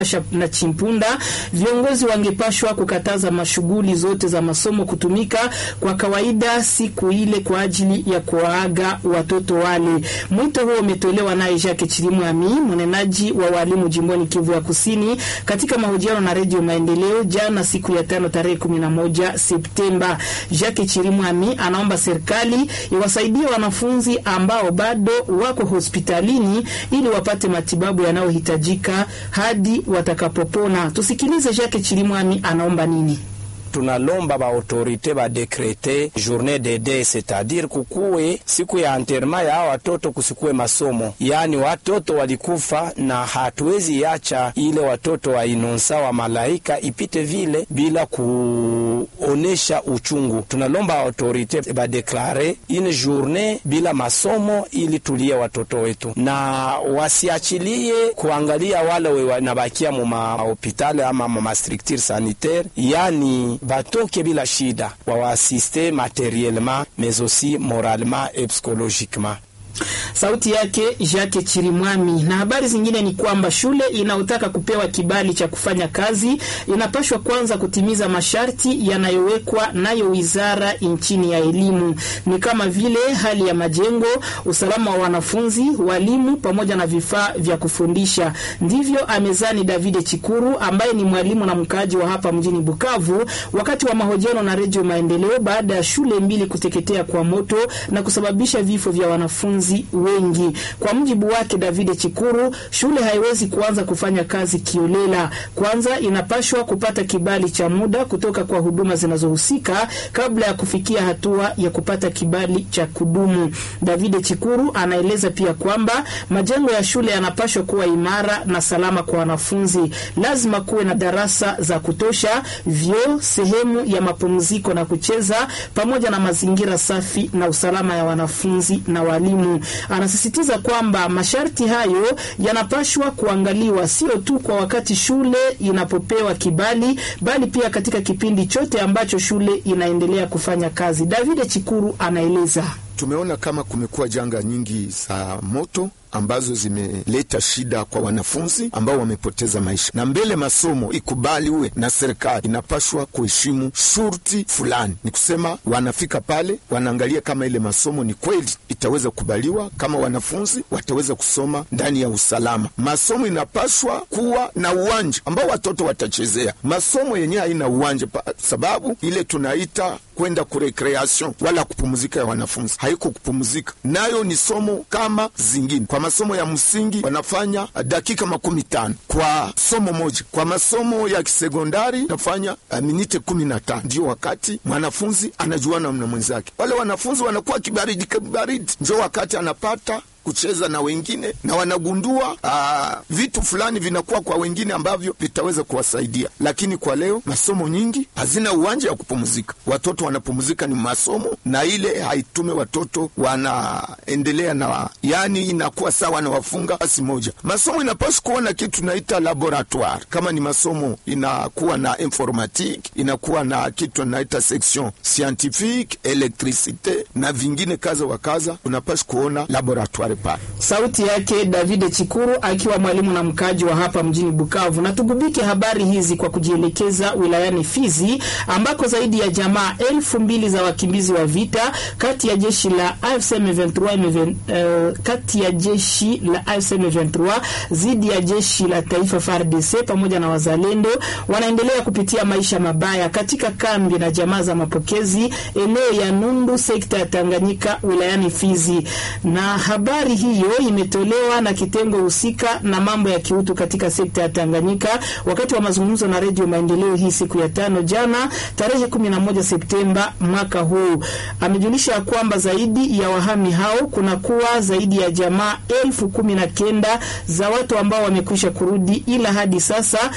na Chimpunda, viongozi wangepashwa kukataza mashughuli zote za masomo kutumika kwa kawaida siku ile kwa ajili ya kuwaaga watoto wale. Mwito huo umetolewa naye Jacques Chirimwami, mnenaji wa walimu jimboni Kivu ya Kusini, katika mahojiano na Redio Maendeleo jana siku ya tano tarehe 11 Septemba. Jacques Chirimwami anaomba serikali iwasaidie wanafunzi ambao bado wako hospitalini ili wapate matibabu yanayohitajika hadi watakapopona. Tusikilize Jacques Chirimwami anaomba nini. tunalomba ba autorite ba dekrete journée de deuil c'est-à-dire kukuwe siku ya enterrement ya watoto, kusikue masomo. Yani watoto walikufa, na hatuwezi acha ile watoto wa inonsa wa malaika ipite vile bila kuonesha uchungu. Tunalomba autorite ba deklare une journée bila masomo ili tulie watoto wetu, na wasiachilie kuangalia wale wanabakia mu mahopitali ama mu mastructure sanitaire yani batoke bila shida, wawaasiste materiellement mais aussi moralement et psychologiquement. Sauti yake Jacques Chirimwami. Na habari zingine ni kwamba shule inayotaka kupewa kibali cha kufanya kazi inapashwa kwanza kutimiza masharti yanayowekwa nayo wizara nchini ya elimu, ni kama vile hali ya majengo, usalama wa wanafunzi, walimu pamoja na vifaa vya kufundisha. Ndivyo amezani David Chikuru ambaye ni mwalimu na mkaaji wa hapa mjini Bukavu, wakati wa mahojiano na Redio Maendeleo baada ya shule mbili kuteketea kwa moto na kusababisha vifo vya wanafunzi wengi. Kwa mujibu wake David Chikuru, shule haiwezi kuanza kufanya kazi kiolela. Kwanza inapashwa kupata kibali cha muda kutoka kwa huduma zinazohusika kabla ya kufikia hatua ya kupata kibali cha kudumu. David Chikuru anaeleza pia kwamba majengo ya shule yanapashwa kuwa imara na salama kwa wanafunzi. Lazima kuwe na darasa za kutosha, vyoo, sehemu ya mapumziko na kucheza, pamoja na mazingira safi na usalama ya wanafunzi na walimu. Anasisitiza kwamba masharti hayo yanapashwa kuangaliwa sio tu kwa wakati shule inapopewa kibali, bali pia katika kipindi chote ambacho shule inaendelea kufanya kazi. David Chikuru anaeleza. Tumeona kama kumekuwa janga nyingi za moto ambazo zimeleta shida kwa wanafunzi ambao wamepoteza maisha, na mbele masomo ikubaliwe na serikali, inapashwa kuheshimu shurti fulani. Ni kusema wanafika pale, wanaangalia kama ile masomo ni kweli itaweza kukubaliwa, kama wanafunzi wataweza kusoma ndani ya usalama. Masomo inapashwa kuwa na uwanja ambao watoto watachezea. Masomo yenyewe haina uwanja, sababu ile tunaita kwenda kurekreation wala kupumzika ya wanafunzi haiko kupumzika, nayo ni somo kama zingine. Kwa masomo ya msingi wanafanya dakika makumi tano kwa somo moja. Kwa masomo ya kisekondari nafanya uh, minite kumi na tano ndio wakati mwanafunzi anajuana na mwenzake. Wale wanafunzi wanakuwa kibaridi kibaridi, ndio wakati anapata kucheza na wengine na wanagundua aa, vitu fulani vinakuwa kwa wengine ambavyo vitaweza kuwasaidia. Lakini kwa leo masomo nyingi hazina uwanja wa kupumzika, watoto wanapumzika ni masomo, na ile haitume watoto wanaendelea na, yani inakuwa sawa na wafunga basi moja. Masomo inapaswa kuwa na kitu tunaita laboratoire. Kama ni masomo inakuwa na informatique, inakuwa na kitu tunaita section scientifique, electricite na vingine kaza wa kaza, unapaswa kuona laboratoire Sauti yake David Chikuru akiwa mwalimu na mkaji wa hapa mjini Bukavu. Na tugubike habari hizi kwa kujielekeza wilayani Fizi ambako zaidi ya jamaa elfu mbili za wakimbizi wa vita kati ya jeshi la AFC M23 uh, kati ya jeshi la AFC M23 dhidi ya jeshi la taifa FARDC pamoja na wazalendo wanaendelea kupitia maisha mabaya katika kambi na jamaa za mapokezi eneo ya Nundu sekta ya Tanganyika wilayani Fizi na habari hiyo imetolewa na kitengo husika na mambo ya kiutu katika sekta ya Tanganyika wakati wa mazungumzo na Redio Maendeleo hii siku ya tano jana tarehe 11 Septemba mwaka huu. Amejulisha kwamba zaidi ya wahami hao kuna kuwa zaidi ya jamaa elfu kumi na kenda za watu ambao wamekwisha kurudi, ila hadi sasa